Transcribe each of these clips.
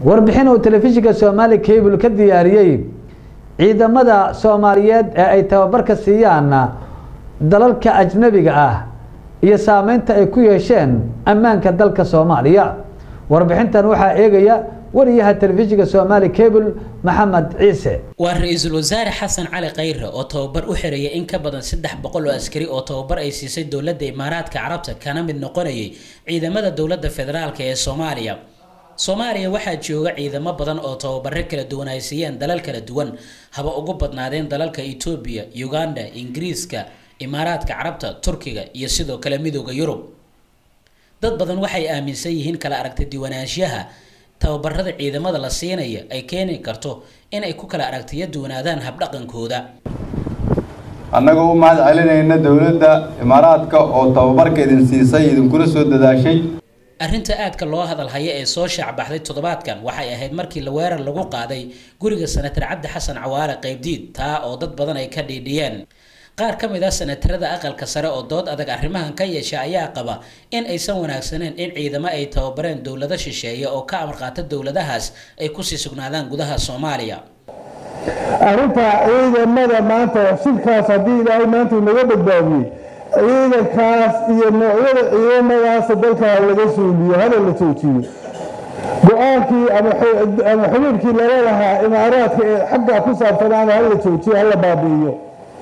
warbixin uu telefishinka soomaali cable ka diyaariyey ciidamada soomaaliyeed ee ay tababarka siiyaan dalalka ajnabiga ah iyo saameynta ay ku yeesheen ammaanka dalka soomaaliya warbixintan waxaa eegaya wariyaha telefishinka soomaali cable maxamed ciise waa ra-iisul wasaare xasan cali khayre oo tababar u xiraya in ka badan saddex boqol oo askari oo tababar ay siisay dowladda imaaraadka carabta kana mid noqonayay ciidamada dowladda federaalk ee soomaaliya soomaaliya waxaa jooga ciidamo badan oo tababaro kala duwan ay siiyeen dalal kala duwan haba ugu badnaadeen dalalka etoobiya uganda ingiriiska imaaraadka carabta turkiga iyo sidoo kale midooda yurub dad badan waxay aaminsan yihiin kala aragti diwanaanshaha tababarada ciidamada la siinaya ay keeni karto inay ku kala aragtiyo duwanaadaan habdhaqankooda annagoo u mahad celinayna dowladda imaaraadka oo tababarka idin siisay idinkula soo dadaashay arrinta aadka loo hadal haya ee soo shaacbaxday toddobaadkan waxay ahayd markii la weerar lagu qaaday guriga senatar cabdi xasan cawaale qaybdiid taa oo dad badan ay ka dhiidhiyeen qaar ka mid ah senatarada aqalka sare oo dood adag arrimahan ka yeesha ayaa qaba in aysan wanaagsaneyn in ciidamo ay tababareen dowlado shisheeye oo ka amar qaata dowladahaas ay kusii sugnaadaan gudaha soomaaliya arrinta ciidamada maanta shirkaas haddii ilaahay maanta naga badbaadiyey ciidankaas iyo noocyada ciidamadaas dalka laga suuliyo hana la joojiyo go-aankii ama xubiibkii lala lahaa imaaraadka ee xaggaa ku saabsanaana hala joojiyo hala baabi'iyo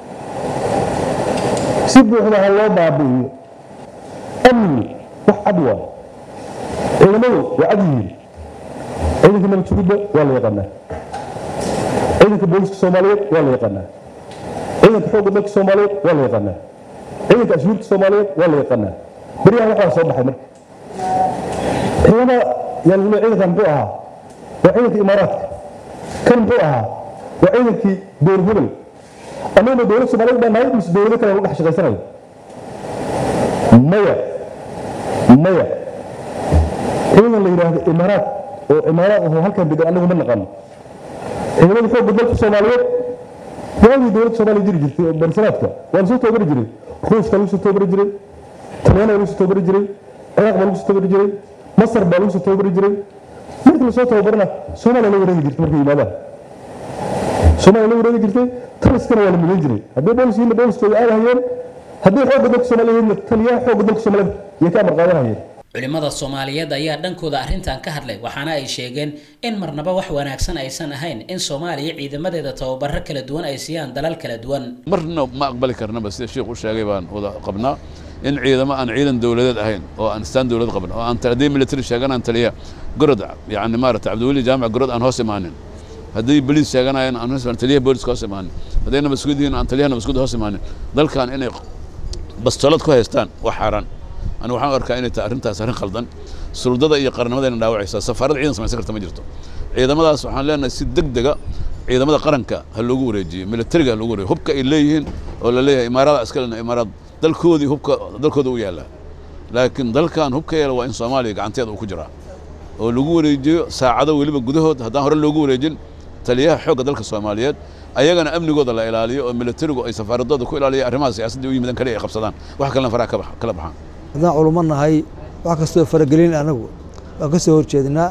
si buuxda ha loo baabi'iyo amni wax cad waayo ciidamadu waa cad yihiin ciidanka nabadjugidda waa la yaqaanaa ciidanka booliska soomaaliyeed waa la yaqaanaa ciidanka xoogga dalka soomaaliyeed waa la yaqaanaa ciidanka ashuurta soomaaliyeed waa la yaqaanaa beryahan waxaa soo baxay marka ciidamada yaa lagu leeyahay ciidankan muxuu ahaa waa ciidanka imaaraadka kan muxuu ahaa waa ciidankii dowlad hebel annaguna dowlad soomaaliyeed baa nahay mise dowlado kale lagu dhex shaqaysanayo maya maya ciidan la yidhaahdo imaaraad oo imaaraad ahoo halkan degan annagu ma naqano ciidamada xoogga dalka soomaaliyeed waagii dowladda soomaaliya jiri jirtay oo barsanaadka waa lasoo toobari jiray ruushka lagu soo toobari jiray talyaaniga lagu soo toobari jiray ciraaq baa lagu soo toobari jiray masar baa lagu soo toobari jiray markii lasoo tababarana soomaaliya la wareegi jirtay markay yimaadaan soomaaliya la wareegi jirtay taliskana waa la mudan jiray haddii booliskiina booliskooda aadahayeen haddii xoogga dalka soomaaliyeedna taliyaha xoogga dalka soomaaliyeed yay ka amar qaadanayeen culimada soomaaliyeed ayaa dhankooda arrintan ka hadlay waxaana ay sheegeen in marnaba wax wanaagsan aysan ahayn in soomaaliya ciidamadeeda tababaro kala duwan ay siiyaan dalal kala duwan marna ma aqbali karnaba sida sheikhu sheegay baan wada qabnaa in ciidamo aan ciidan dowladeed ahayn oo aan istaan dowlad qaban oo aan haddii military sheeganaan taliya gorod yani maarata cabdiweli jaamac gorod aan hoos imaanin haddii boliis sheeganayaan aan hoos imaanin taliyaha booliska hoos imaanin hadday nabasgud yihiin aan taliyaha nabasgud hoos imaanin dalkan inay bastolad ku haystaan wax xaaraan anigu waxaan u arkaa inay tahay arrintaas arrin khaldan suldada iyo qarnimadayna dhaawacaysaa safaarada ciidan samaysan karta ma jirto ciidamadaas waxaan leenahay si deg dega ciidamada qaranka ha loogu wareejiyo militariga ha loogu wareejiyo hubka ay leeyihiin oo la leeyahay imaarada askalena imaaraad dalkoodii hubka dalkooda u yaallaa laakiin dalkan hubka yeela waa in soomaaliya gacanteeda uu ku jiraa oo lagu wareejiyo saacado weliba gudahood haddaan hore loogu wareejin taliyaha xoogga dalka soomaaliyeed ayagana amnigooda la ilaaliyo oo militarigu ay safaaradooda ku ilaaliya arrimaha siyaasadda u yimidan kale ay qabsadaan wax kalena faraha kala baxaan haddaan culummo nahay wax kastoo faragelin anagu waan ka soo horjeednaa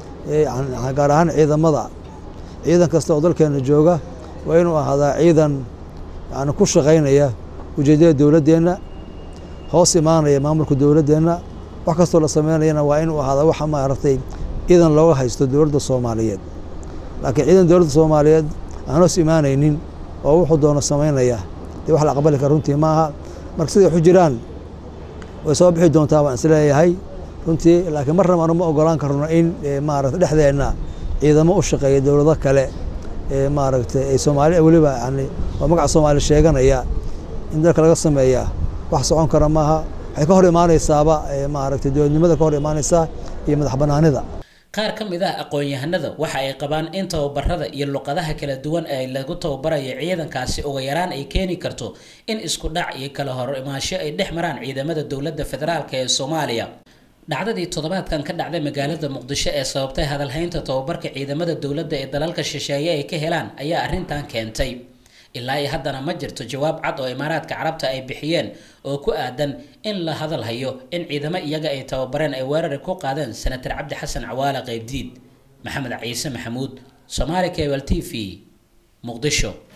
gaar ahaan ciidamada ciidan kasta oo dalkeena jooga waa inuu ahaadaa ciidan yani ku shaqaynaya ujeeddada dowladdeenna hoos imaanaya maamulka dowladdeenna wax kastoo la sameynayana waa inuu ahaadaa waxa maaragtay ciidan looga haysto dowladda soomaaliyeed laakiin ciidan dowladda soomaaliyeed aan hoos imaanaynin oo wuxuu doono samaynaya dee wax la aqbali kara runtii ma aha marka siday waxu jiraan way soo bixi doontaa baan isleeyahay runtii laakiin marnaba anu ma ogolaan karno in maaragta dhexdeenna ciidamo u shaqeeya dowlado kale ee maaragtay ay soomaali weliba yani oo magaca soomaali sheeganaya in dalka laga sameeya wax socon kara maaha waxay ka hor imaanaysaaba maaragtay dowladnimada ka hor imaanaysaa iyo madax bannaanida qaar ka mid ah aqoon-yahanada waxa ay qabaan in tababarada iyo luqadaha kala duwan ee lagu tababarayo ciidankaasi uga yaraan ay keeni karto in isku dhac iyo kala hor imaansho ay dhex maraan ciidamada dowladda federaalk ee soomaaliya dhacdadii toddobaadkan ka dhacday magaalada muqdisho ee sababtay hadalhaynta tababarka ciidamada dowladda ee dalalka shisheeye ay ka helaan ayaa arrintan keentay ilaa iyo haddana ma jirto jawaab cad oo imaaraadka carabta ay bixiyeen oo ku aadan in la hadal hayo in ciidamo iyaga ay tababareen ay weerari ku qaadeen senatar cabdi xasan cawaale qaybdiid maxamed ciise maxamuud somaali cable t v muqdisho